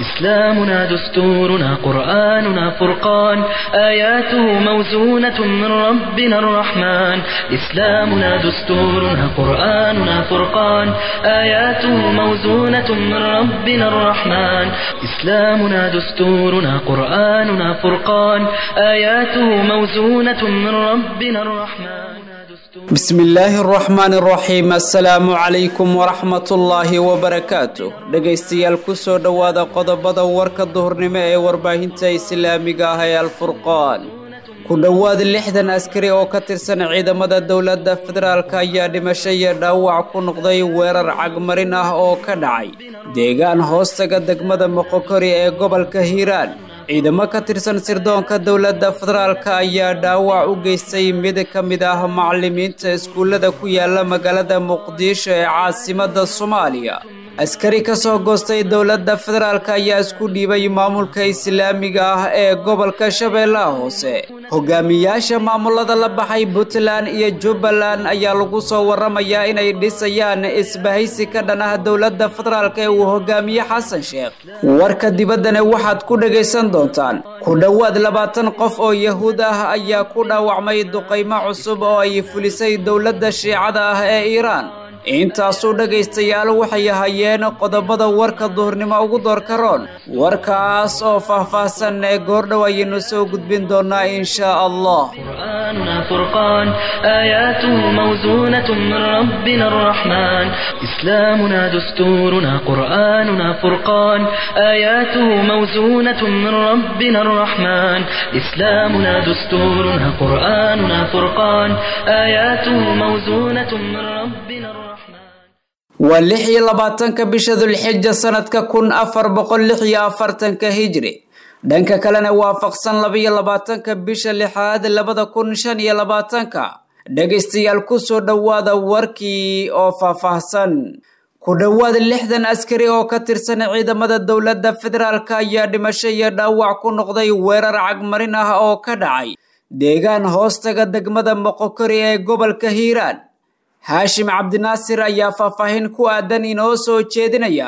إسلامنا دستورنا قرآننا فرقان آياته موزونة من ربنا الرحمن إسلامنا دستورنا قرآننا فرقان آياته موزونة من ربنا الرحمن إسلامنا دستورنا قرآننا فرقان آياته موزونة من ربنا الرحمن bismi illaahi araxmaan araxiim assalaamu calaykum waraxmatullaahi wabarakaatu dhegaystayaal kusoo dhowaada qodobada warka duhurnimo ee warbaahinta islaamiga ah ee alfurqaan ku dhowaad lixdan askari oo ka tirsan ciidamada dowladda federaalk ayaa dhimasho iyo dhaawac ku noqday weerar cagmarin ah oo ka dhacay deegaan hoostaga degmada moqokori ee gobolka hiiraan ciidamo ka tirsan sirdoonka dowladda federaalk ayaa dhaawac u geystay mid ka mid ah macallimiinta iskuullada ku yaala magaalada muqdisho ee caasimadda soomaaliya askari ka soo goostay dowladda federaalk ayaa isku dhiibay maamulka islaamiga ah ee gobolka shabeellaha hoose hogaamiyaasha maamulada la baxay puntland iyo jubbaland ayaa lagu soo warramayaa inay dhisayaan isbahaysi ka dhan ah dowladda federaalk ee uu hogaamiye xasan sheekh warka dibaddana waxaad ku dhagaysan doontaan ku dhowaad labaatan qof oo yahuud ah ayaa ku dhaawacmay duqaymo cusub oo ay fulisay dowladda shiicada ah ee iiraan intaasuu dhegaystayaal waxay ahayeen qodobada warka duhurnimo ugu doorka roon warkaas oo faahfaahsan ee goordhow ayaynu soo gudbin doonaa inshaa allah قرآننا فرقان آياته موزونة من ربنا الرحمن إسلامنا دستورنا قرآننا فرقان آياته موزونة من ربنا الرحمن إسلامنا دستورنا قرآننا فرقان آياته موزونة من ربنا الرحمن waa lix iyo labaatanka bisha dulxija sanadka kun afar boqol lix iyo afartanka hijri dhanka kalena waafaqsan labaiyo labaatanka bisha lixaad labada kun shan iyo labaatanka dhegaystayaal kusoo dhowaada warkii oo faahfaahsan ku dhowaad lixdan askari oo ka tirsan ciidamada dowladda federaalk ayaa dhimasho iyo dhaawac ku noqday weerar cagmarin ah oo ka dhacay deegaan hoostaga degmada moqokori ee gobolka hiiraan haashim cabdinaasir ayaa faahfaahin ku aadan inoo soo jeedinaya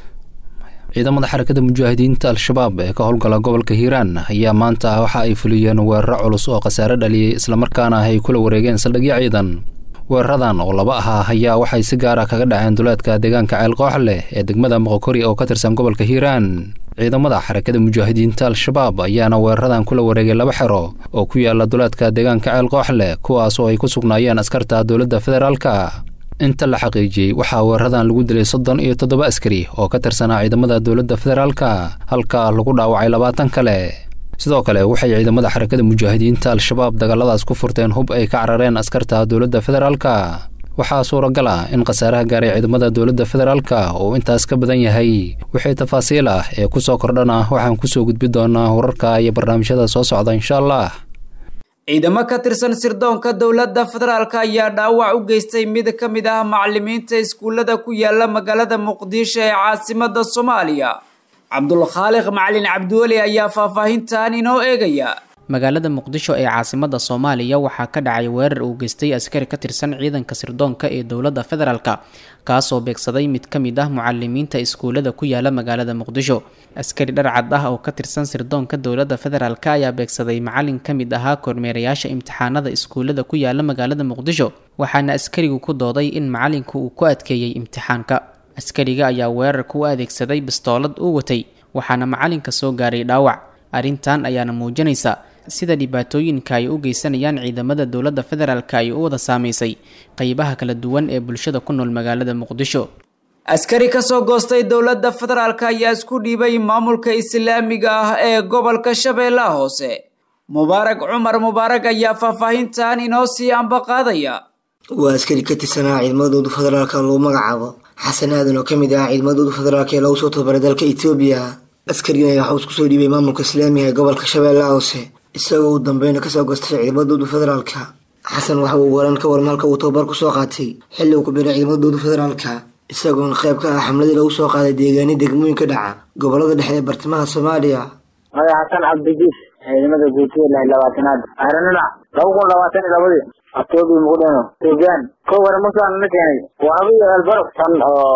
ciidamada xarakada mujaahidiinta al-shabaab ee ka howlgala gobolka hiiraan ayaa maanta waxa ay fuliyeen weeraro culus oo khasaare dhaliyey islamarkaana ay kula wareegeen saldhigyo ciidan weeraradan oo laba ahaa ayaa waxay si gaara kaga dhaceen duleedka deegaanka ceelqoox leh ee degmada moqokori oo ka tirsan gobolka hiiraan ciidamada xarakada mujaahidiinta al-shabaab ayaana weeraradan kula wareegay laba xero oo ku yaala duleedka deegaanka ceelqoox leh kuwaas oo ay ku sugnaayeen askarta dowladda federaalka inta la xaqiijiyey waxaa weeraradan lagu dilay soddon iyo toddoba askari oo ka tirsanaa ciidamada dowladda federaalka halka lagu dhaawacay labaatan kale sidoo kale waxay ciidamada xarakada mujaahidiinta al-shabaab dagaaladaas ku furteen hub ay ka carareen askarta dowladda federaalka waxaa suuragal ah in khasaaraha gaaray ciidamada dowladda federaalka uu intaas ka badan yahay wixii tafaasiil ah ee kusoo kordhana waxaan kusoo gudbi doonaa wararka iyo barnaamijyada soo socda insha allah ciidamo ka tirsan sirdoonka dowladda federaalk ayaa dhaawac u geystay mid ka mid ah macallimiinta iskuullada ku yaala magaalada muqdisho ee caasimadda soomaaliya cabdulkhaaliq macalin cabdiweli ayaa faahfaahintan inoo eegaya magaalada muqdisho ee caasimadda soomaaliya waxaa ka dhacay weerar uu geystay askari ka tirsan ciidanka sirdoonka ee dowladda federaalk kaasoo beegsaday mid ka mid ah mucalimiinta iskuullada ku yaala magaalada muqdisho askari dharcad ah oo ka tirsan sirdoonka dowladda federaalk ayaa beegsaday macalin ka mid ahaa kormeerayaasha imtixaanada iskuullada ku yaala magaalada muqdisho waxaana askarigu ku dooday in macalinku uu ku adkeeyey imtixaanka askariga ayaa weerarka u adeegsaday bistoolad uu watay waxaana macalinka soo gaaray dhaawac arrintan ayaana muujinaysa sida dhibaatooyinka ay u geysanayaan ciidamada dowladda federaalk ay u wada saamaysay qeybaha kala duwan ee bulshada ku nool magaalada muqdisho askari ka soo goostay dowladda federaalk ayaa isku dhiibay maamulka islaamiga ah ee gobolka shabeellaha hoose mubaarag cumar mubaarag ayaa faahfaahintan inoo sii ambaqaadaya waa askari ka tirsanaa ciidamadooda federaalka lagu magacaabo xasan aadan oo kamid ah ciidamadooda federaalk ee lagu soo tababaray dalka etoobiya askarigan ayaa waxuu isku soo dhiibay maamulka islaamiga ee gobolka shabeellaha hoose isagoo uu dambeyna kasoo goostay ciidamadooda federaalka xasan waxa uu waran ka waran halka uu tababar kusoo qaatay xilli uu ku biray ciidamadooda federaalka isagoona qayb ka ah xamladii lagu soo qaaday deegaani degmooyinka dhaca gobolada dhexe ee bartamaha soomaaliya madax xasan cabdijiis ciidamada guutiya lix labaatanaad ahranina laba kun labaatan iyo labadii atoobi muqdheno etoobiyaan ko wara musaan na keenay waa abiyo elbarok tan oo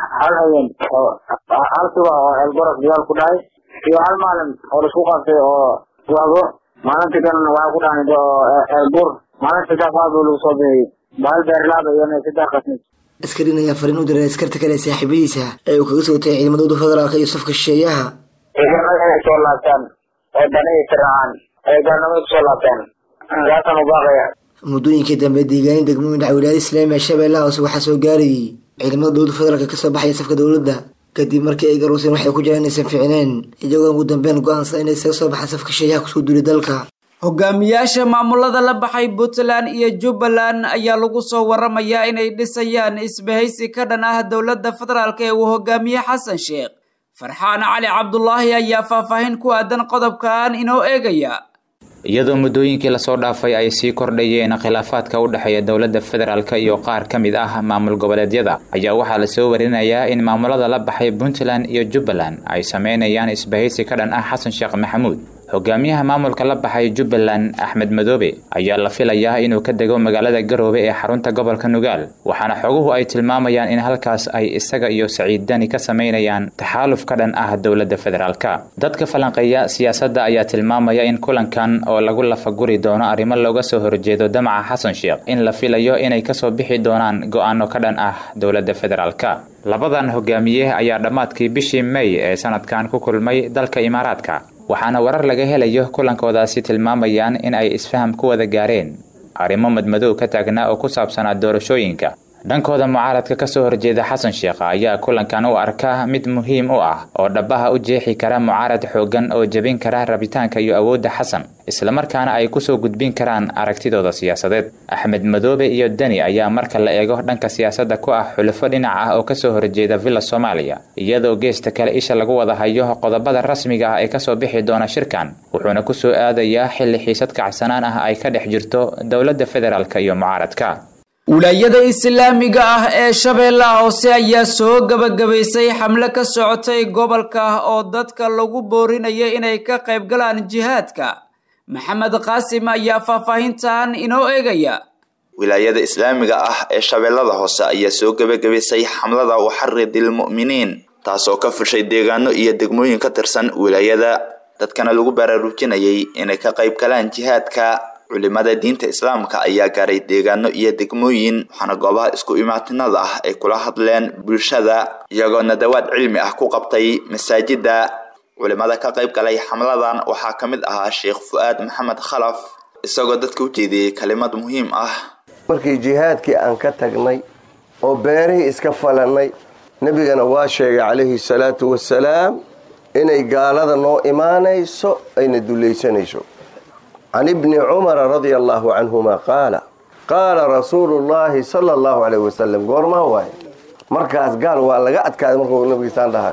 hal habeen oo hal subax oo elboros dagaal ku dhacay iyo hal maalin oo laisku qabtay oo wado maalintii kalena waxaa ku dhacnay oo elbur maalin saddexaad oo lagu soo bixiyey bahal beerlaaba iyo saddex qasnid askarin ayaa fariin u diray askarta kale ee saaxiibadiisa ee uu kaga soo tagay ciidamadooda federaalka iyo safka shisheeyaha ciidamada inay soo laabtaan oo danihii tiracaan ay gaalnimada kusoo laabtaan saasaan u baaqaya muddooyinkii dambe deegaanin degmooyin dhaca wilaayada islaamiga shabeellaha hoose waxaa soo gaarayay ciidamada dowladda federaalka kasoo baxaya safka dowladda kadib markii ay garooseen waxay ku jiraan inaysan fiicneen iyagoo ugu dambeyn go-aansan inay isaga soo baxaan safka shisheeyaha kusoo duulay dalka hogaamiyaasha maamulada la baxay puntland iyo jubbaland ayaa lagu soo waramayaa inay dhisayaan isbahaysi ka dhan ah dowladda federaalk ee uu hogaamiye xasan sheekh farxaan cali cabdulaahi ayaa faahfaahin ku aadan qodobkan inoo eegaya iyadoo muddooyinkii lasoo dhaafay ay sii kordhayeen khilaafaadka u dhexeeya dowladda federaalk iyo qaar ka mid ah maamul goboleedyada ayaa waxaa lasoo warinayaa in maamulada la baxay puntland iyo jubbaland ay sameynayaan isbahaysi ka dhan ah xasan sheekh maxamuud hogaamiyaha maamulka la baxay jubbaland axmed madoobe ayaa la filayaa inuu ka dego magaalada garoobe ee xarunta gobolka nugaal waxaana xoguhu ay tilmaamayaan in halkaas ay isaga iyo saciid dani ka sameynayaan taxaaluf ka dhan ah dowladda federaalka dadka falanqeeya siyaasadda ayaa tilmaamaya in kulankan oo lagu lafaguri doono arrimo looga soo horjeedo damaca xasan sheekh in la filayo inay kasoo bixi doonaan go-aano ka dhan ah dowladda federaalka labadan hogaamiye ayaa dhammaadkii bishii may ee sanadkan ku kulmay dalka imaaraadka waxaana warar laga helayo kulankoodaasi tilmaamayaan in ay isfaham ku wada gaareen arrimo madmadow ka taagnaa oo ku saabsanaa doorashooyinka dhankooda mucaaradka kasoo horjeeda xasan sheekh ayaa kulankan u arka mid muhiim u ah oo dhabaha u jeexi kara mucaarad xoogan oo jebin kara rabitaanka iyo awoodda xasan islamarkaana ay kusoo gudbin karaan aragtidooda siyaasadeed axmed madoobe iyo deni ayaa marka la eego dhanka siyaasadda ku ah xulufo dhinac ah oo kasoo horjeeda villa soomaaliya iyadoo geesta kale isha lagu wada hayo qodobada rasmiga ah ee kasoo bixi doona shirkan wuxuuna kusoo aadayaa xilli xiisad kacsanaan ah ay ka dhex jirto dowladda federaalk iyo mucaaradka wilaayada islaamiga ah ee shabeellaha hoose ayaa soo gebagabaysay xamle ka socotay gobolka oo dadka lagu boorinayo inay ka qayb galaan jihaadka maxamed qaasim ayaa faahfaahintan inoo eegaya wilaayada islaamiga ah ee shabeellada hoose ayaa soo gebagabaysay xamlada waxaridil mu'miniin taasoo ka fushay deegaano iyo degmooyin ka tirsan wilaayada dadkana lagu baraarujinayay inay ka qayb galaan jihaadka culimada diinta islaamka ayaa gaaray deegaano iyo degmooyin waxaana goobaha isku imaatinada ah ay kula hadleen bulshada iyagoo nadawaad cilmi ah ku qabtay masaajida culimada ka qayb galay xamladan waxaa ka mid ahaa sheekh fu-aad maxamed khalaf isagoo dadka u jeediyey kalimad muhiim ah markii jihaadkii aan ka tagnay oo beerihii iska falannay nebigana waa sheegay calayhi salaatu wasalaam inay gaalada noo imaanayso ayna dulaysanayso can ibni cumara radia allahu canhuma qaala qaala rasuulu llahi sala allahu calayh wasalam goormaa waaye markaas gaal waa laga adkaaday markuu nabigiisaan dhahay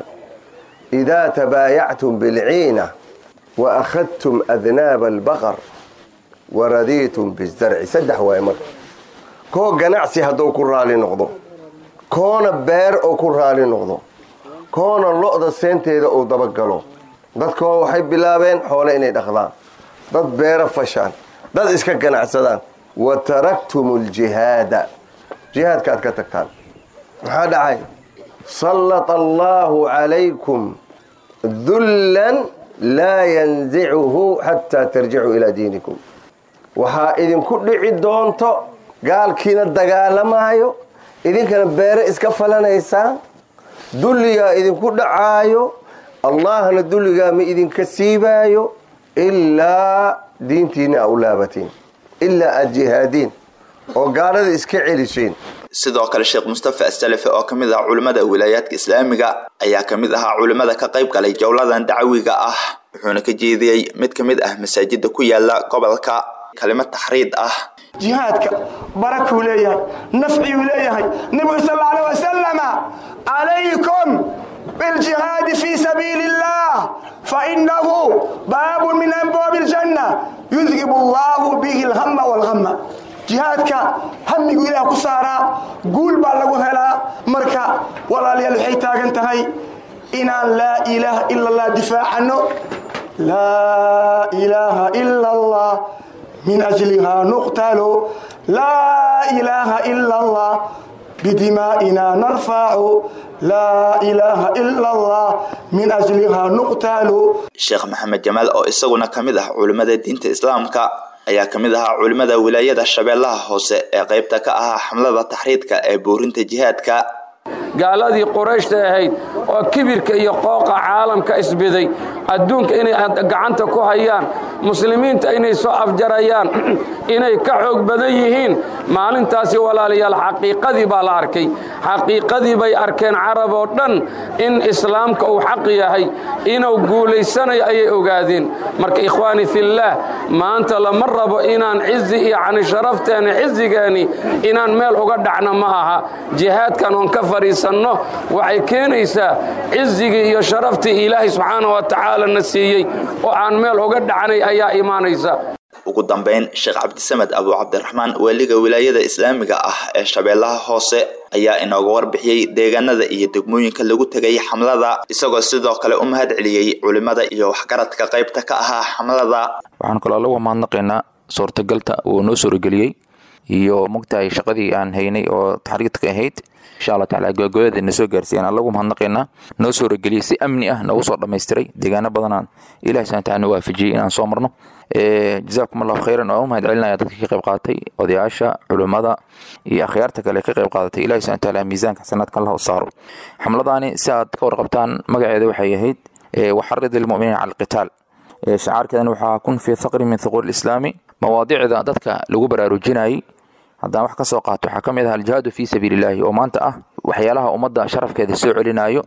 idaa tabaayactum bilciina wa akhadtum adnaaba albaqar wa radiitum bizarci saddex waaye marka koo ganacsi hadduu ku raali noqdo koona beer oo ku raali noqdo koona lo-da seenteeda uu dabagalo dadkoo waxay bilaabeen xoole inay dhaqdaan dad beero fashaan dad iska ganacsadaan wa taraktum aljihaada jihaadkaaad ka tagtaan maxaa dhacay sallata allaahu calaykum dullan laa yanzicuhu xataa tarjicuu ilaa diinikum waxaa idinku dhici doonto gaalkiina dagaalamaayo idinkana beere iska falanaysaan dulligaa idinku dhacaayo allahna dulligaa ma idinka siibaayo ilaa diintiina a u laabatiin ilaa aada jihaadiin oo gaalada iska celiseen sidoo kale sheekh mustafa asalafi oo kamid ah culimmada wilaayaadka islaamiga ayaa kamid ahaa culimmada ka qayb galay jowladan dacwiga ah wuxuuna ka jeediyey mid ka mid ah masaajida ku yaala gobolka kalimad taxriid ah jihaadka barakuu leeyahay nafciyuu leeyahay nebigu sal alla alay wasalama calaykum biljihaadi fii sabiili illah fainahu baabun min abwaabi aljanna yudhibu allahu bihi alhama walhama jihaadka hamigu ilaah ku saaraa guul baa lagu helaa marka walaalayaal waxay taagan tahay inaan laa ilaaha ila allah difaacano laa ilaaha ila allah min ajlihaa nuqtalo laa ilaaha ila allah بدمائنا نرفع لا إله إلا الله من أجلها نقتل sheekh maxamed jamaal oo isaguna ka mid ah culimmada diinta islaamka ayaa ka mid ahaa culimmada wilaayada shabeellaha hoose ee qaybta ka ahaa xamlada taxriidka ee buurinta jihaadka gaaladii qurayshta ahayd oo kibirka iyo qooqa caalamka isbiday adduunka inay gacanta ku hayaan muslimiinta inay soo afjarayaan inay ka xoog badan yihiin maalintaasi walaalayaal xaqiiqadii baa la arkay xaqiiqadii bay arkeen carab oo dhan in islaamka uu xaq yahay inuu guulaysanayo ayay ogaadeen marka ikhwaani fillaah maanta lama rabo inaan cizi iyo cani sharafteeni cizigeeni inaan meel uga dhacno ma aha jihaadkan oon ka fadhiisanno waxay keenaysaa cizigii iyo sharaftii ilaahay subxaana wa tacaala na siiyey oo aan meel uga dhacnay ayaa imaanaysa ugu dambayn sheekh cabdisamed abu cabdiraxmaan waaliga wilaayada islaamiga ah ee shabeellaha hoose ayaa inooga warbixiyey deegaanada iyo degmooyinka lagu tegay xamlada isagoo sidoo kale u mahad celiyey culimmada iyo waxgaradka qaybta ka ahaa xamlada waxaan kaloo lagu mahadnaqaynaa suurtagalta uu noo suurageliyey iyo mogtahay shaqadii aan haynay oo taxriidka ahayd insha allah taala gabagabada na soo gaarsiiyaan allagu mahadnaqaynaa noo suurageliyey si amni ah noogu soo dhammaystiray deegaano badanaan ilahi subhana taala na waafajiyey inaan soo marno jazaakum allahu khayran oo u mahad celinaya dadka ka qayb qaatay odayaasha culimmada iyo akhyaarta kale ka qayb qaadatay ilahi subhana taala miisaanka xasanaadka allah u saaro xamladaani si aad ka warqabtaan magaceeda waxay ahayd waxarid ilmuminiina cala alqitaal shacaarkeedana waxaa kun fii thaqri min thuquur islaami mawaadicda dadka lagu baraarujinayay haddaan wax ka soo qaato waxaa ka mid ah aljihaadu fii sabiilillaahi oo maanta ah waxyaalaha ummadda sharafkeeda soo celinayo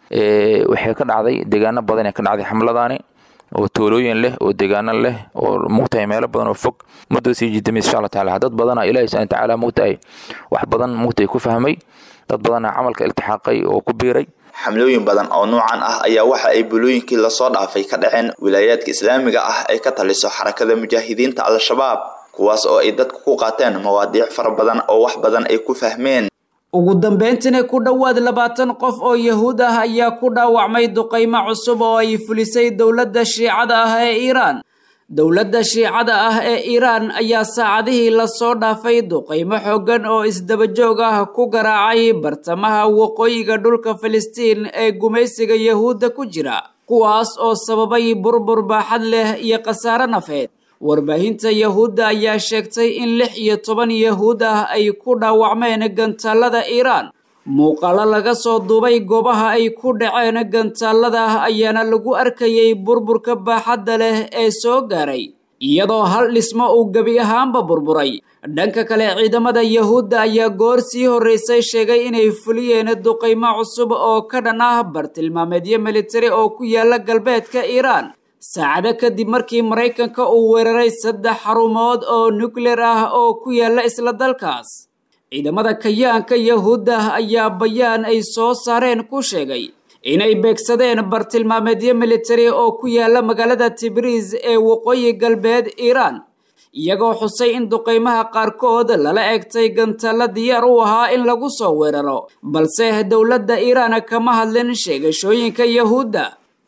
waxay ka dhacday deegaano badan ee ka dhacday xamladaani oo toolooyin leh oo deegaano leh oo mugtahay meelo badan oo fog muddo sii jidamay insha allah taala dad badana ilaahi subhana tacaala mugtahay wax badan mugtahay ku fahmay dad badana camalka iltixaaqay oo ku biiray xamlooyin badan oo nuucan ah ayaa waxa ay bulooyinkii lasoo dhaafay ka dhaceen wilaayaadka islaamiga ah ay ka taliso xarakada mujaahidiinta al-shabaab kuwaas oo ay dadku ku qaateen mawaadiic fara badan oo wax badan ay ku fahmeen ugu dambeyntina ku dhowaad labaatan qof oo yahuud ah ayaa ku dhaawacmay duqaymo cusub oo ay fulisay dowladda shiicada ah ee iiraan dowladda shiicada ah ee iiraan ayaa saacadihii lasoo dhaafay duqaymo xooggan oo isdabajoog ah ku garaacay bartamaha waqooyiga dhulka filistiin ee gumaysiga yahuudda ku jira kuwaas oo sababay burbur baaxad leh iyo khasaare nafeed warbaahinta yahuudda ayaa sheegtay in lix iyo toban yahuud ah ay ku dhaawacmeen gantaalada iiraan muuqaalo laga soo duubay goobaha ay ku dhaceen gantaalada ayaana lagu arkayay burburka baaxadda leh ee soo gaaray iyadoo hal dhismo uu gebi ahaanba burburay dhanka kale ciidamada yahuudda ayaa goor sii horreysay sheegay inay fuliyeen duqaymo cusub oo ka dhan ah bartilmaameedyo militari oo ku yaala galbeedka iiraan saacado kadib markii maraykanka uu weeraray saddex xarumood oo nukleer ah oo ku yaala isla dalkaas ciidamada kayaanka yahuudda ayaa bayaan ay soo saareen ku sheegay inay beegsadeen bartilmaameedyo militari oo ku yaala magaalada tibriis ee waqooyi galbeed iiraan iyagoo xusay in duqaymaha qaarkood lala egtay gantaalla diyaar u ahaa in lagu soo weeraro balse dowladda iiraan kama hadlin sheegashooyinka yahuudda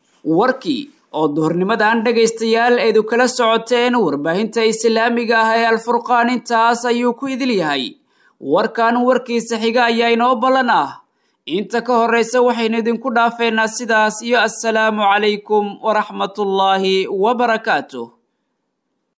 warkii oo duhurnimadan dhegaystayaal eedu kala socoteen warbaahinta islaamiga ah ee alfurqaan intaas ayuu ku idil yahay warkan warkiisa xiga ayaa inoo ballan ah inta ka horraysa waxaynu idinku dhaafeynaa sidaas iyo assalaamu calaykum waraxmatullaahi wabarakaatuh